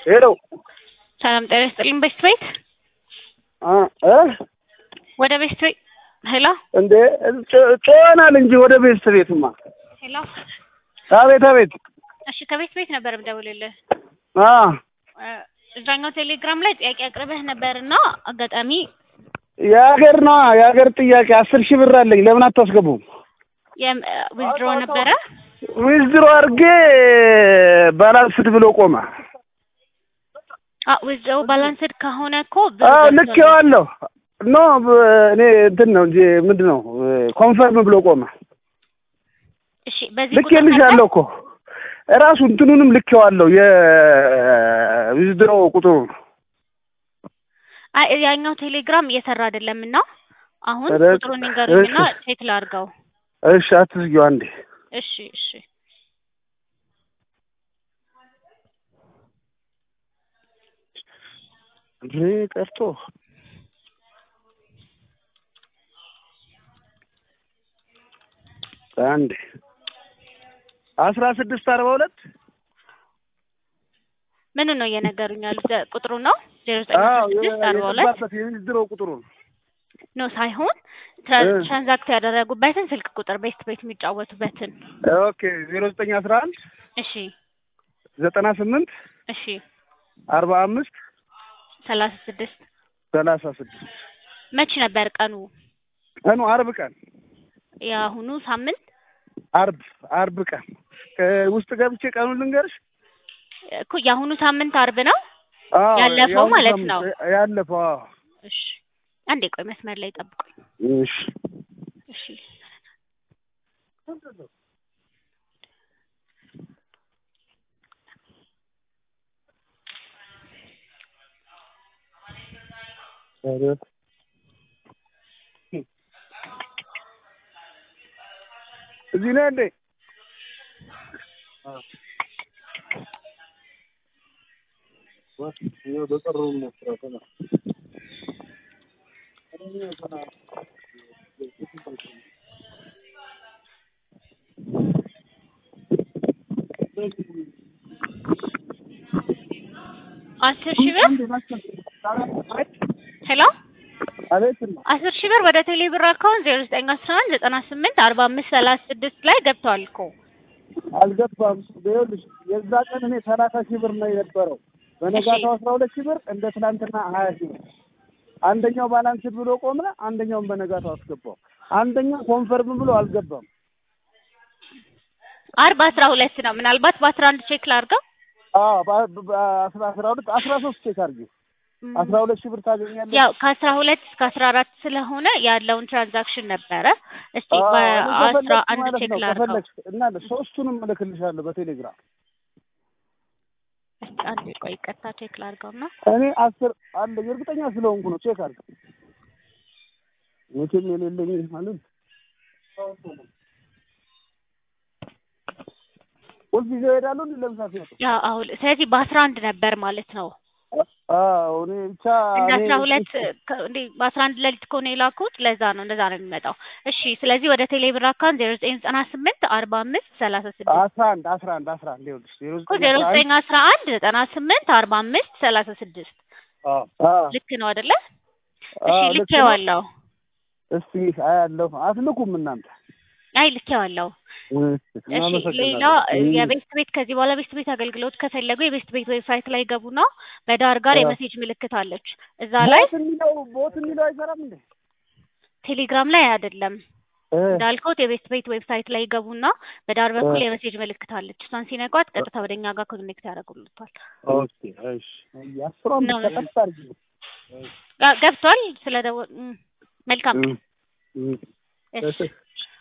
ሄሎ ሰላም ጤና ይስጥልኝ። ቤስት ቤት አ እ ወደ ቤስት ቤት ሄሎ እንዴ ጮኸናል እንጂ ወደ ቤት ቤትማ። ሄሎ። አቤት አቤት። እሺ ከቤት ቤት ነበር የምደውልልህ። አ እ እዛኛው ቴሌግራም ላይ ጥያቄ አቅርበህ ነበርና አጋጣሚ የሀገር ነዋ የሀገር ጥያቄ አስር ሺህ ብር አለኝ። ለምን አታስገቡም? ዊዝድሮ ነበረ። ዊዝድሮ አድርጌ ባላንስድ ብሎ ቆመ። ዊዝድሮ ባላንስድ ከሆነ እኮ አዎ ልኬዋለሁ። ኖ እኔ እንትን ነው እንጂ ምንድን ነው ኮንፈርም ብሎ ቆመ። እሺ በዚህ ልኬልሻለሁ እኮ እራሱ እንትኑንም ልኬዋለሁ የዊዝድሮ ቁጥሩ አይ ያኛው ቴሌግራም እየሰራ አይደለም እና አሁን ኧረ፣ ቁጥሩን ንገሩኝና እሺ። ቼክ ላድርገው። እሺ አትዝጊው አንዴ እሺ እሺ እንዴ ቀርቶ አንዴ አስራ ስድስት አርባ ሁለት ምን ነው እየነገሩኝ ያሉት? ቁጥሩ ነው ዜሮ ዘጠኝ አዎ ስድስት አርባ ሁለት የገባበት የዊዝድሮ ቁጥሩ ነው። ነው ሳይሆን ትራ- እ። ትራንዛክት ያደረጉበትን ስልክ ቁጥር ቤስት ቤት የሚጫወቱበትን። ኦኬ ዜሮ ዘጠኝ አስራ አንድ እሺ ዘጠና ስምንት እሺ አርባ አምስት ሰላሳ ስድስት ሰላሳ ስድስት መች ነበር ቀኑ? ቀኑ አርብ ቀን የአሁኑ ሳምንት አርብ አርብ ቀን ከውስጥ ገብቼ ቀኑን ልንገርሽ። እኮ የአሁኑ ሳምንት አርብ ነው። አዎ ያለፈው የአሁኑ ማለት ሳምንት፣ ነው። ያለፈው አዎ። እሺ አንዴ ቆይ መስመር ላይ ጠብቁኝ። እሺ እሺ እዚህ ነህ እንዴ? አስር ሺህ ብር ሄሎ አቤት አስር ሺህ ብር ወደ ቴሌ ብር አካውንት ዜሮ ዘጠኝ አስራ አንድ ዘጠና ስምንት አርባ አምስት ሰላሳ ስድስት ላይ ገብተዋል እኮ አልገባም። ይኸውልሽ የዛ ቀን እኔ ሰላሳ ሺህ ብር ነው የነበረው። በነጋታው አስራ ሁለት ሺህ ብር እንደ ትናንትና ሀያ ሺህ ብር። አንደኛው ባላንስድ ብሎ ቆመ፣ አንደኛውን በነጋታው አስገባው። አንደኛው ኮንፈርም ብሎ አልገባም። አርብ አስራ ሁለት ነው። ምናልባት በአስራ አንድ ቼክ ላድርገው። አዎ በ- በ- አስራ አስራ ሁለት አስራ ሶስት ቼክ አድርጊ። እም፣ አስራ ሁለት ሺህ ብር ታገኛለሽ። ያው ከአስራ ሁለት እስከ አስራ አራት ስለሆነ ያለውን ትራንዛክሽን ነበረ። እስቲ አዎ፣ እኔ በአስራ ከፈለግሽ አንድ ማለት ቼክ ነው ላድርገው። ከፈለግሽ እና ሶስቱንም እልክልሻለሁ በቴሌግራም። እስቲ አንዴ ቆይ ቀጥታ ቼክ ላድርገውና እኔ አስር አለ እርግጠኛ ስለሆንኩ ነው። ቼክ አድርጊ። መቼም የሌለኝ ማለት ሁልጊዜ እሄዳለሁ እንዲ ለምሳሌ ሲመጡ ያው አሁን ስለዚህ በአስራ አንድ ነበር ማለት ነው። አዎ እኔ ብቻ እንደ እኔ አስራ ሁለት ከ- እንዴ በአስራ አንድ ሌሊት ከሆነ የላኩት ለዛ ነው እንደዛ ነው የሚመጣው። እሺ ስለዚህ ወደ ቴሌ ብር አካውንት ዜሮ ዘጠኝ ዘጠና ስምንት አርባ አምስት ሰላሳ ስድስት አስራ አንድ አስራ አንድ አስራ አንድ ይኸውልሽ ዜሮ እኮ ዜሮ ዘጠኝ አስራ አንድ ዘጠኝ አስራ አንድ ዘጠና ስምንት አርባ አምስት ሰላሳ ስድስት አዎ አዎ ልክ ነው አይደለ? እሺ አዎ፣ ልክ ነው። ልኬዋለሁ። እስቲ አያለሁ አትልኩም እናንተ አይ ልኬዋለሁ። እሺ ሌላ የቤስት ቤት ከዚህ በኋላ ቤስት ቤት አገልግሎት ከፈለጉ የቤስት ቤት ዌብሳይት ላይ ገቡና በዳር ጋር አዎ። የሜሴጅ ምልክት አለች። እዛ ላይ ቦት የሚለው ቦት የሚለው አይሰራም እንዴ? ቴሌግራም ላይ አይደለም እ እንዳልከውት የቤስት ቤት ዌብሳይት ላይ ገቡና በዳር በኩል እ የሜሴጅ ምልክት አለች። እሷን ሲነቋት ቀጥታ ወደኛ ጋር ኮኔክት ያደርጉልታል። ኦኬ እሺ አስሯን ነው። ብቻ ቀጥታ አድርጊ። ጋ- ገብቷል። ስለደወ እም፣ መልካም እም፣ እም። እሺ